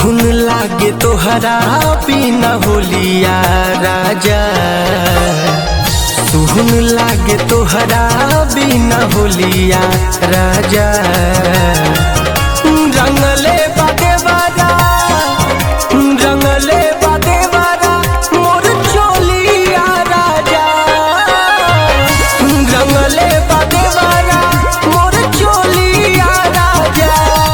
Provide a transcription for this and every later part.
सुहुन लागे तोहरा बिना होलिया राजा सुहुन लागे तोहरा बिना होलिया राजा रंगले बादे बारा रंगले बादे बारा मोर चोलिया राजा रंगले बादे बारा मोर चोलिया राजा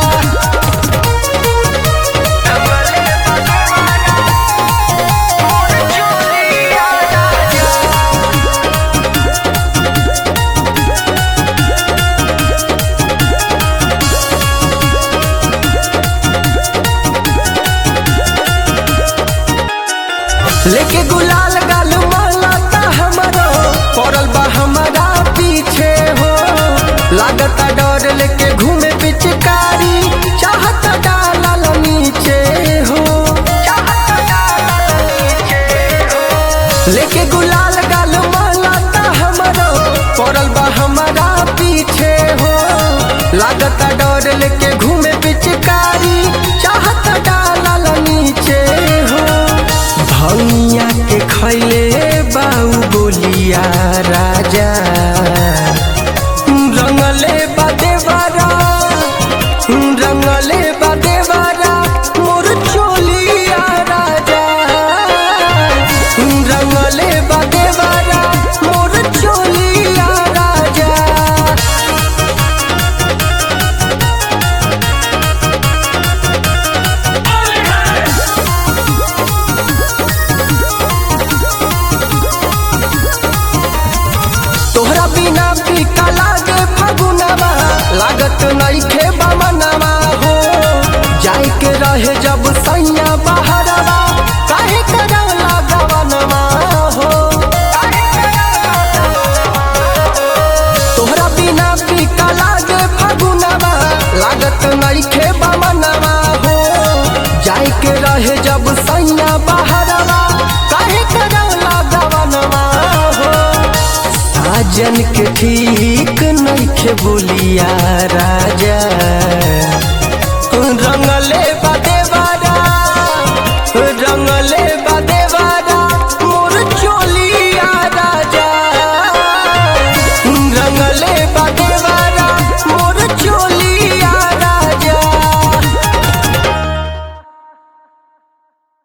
लेके गुलाल गाल मालाता हमारा पड़ल बा हमारा पीछे हो लागता डर लेके घूमे पिचकारी चाहता डालल नीचे हो लेके गुलाल गाल मालाता हमारा पड़ल बा हमारा पीछे हो लागता डर लेके घूमे पिचकारी चाहता डालल नीचे हो भैया के खैले बाऊ बोलिया राजा रंगले बादेवारा रंगले बादेवारा मोर चोलिया राजा रंगले बादेवारा मोर चोलिया राजा तोहरा बिना फीका लागे फगुनवा लागत नइखे बमनवा हो जाए के रहे जब सैया बहरवा काहे करौला गवनवा हो तोहरा बिना फीका लागे फगुनवा लागत नइखे बमनवा हो जाए के रहे जब सैया बहरवा काहे करौला गवनवा हो साजन के ठीक नइखे बोलिया राजा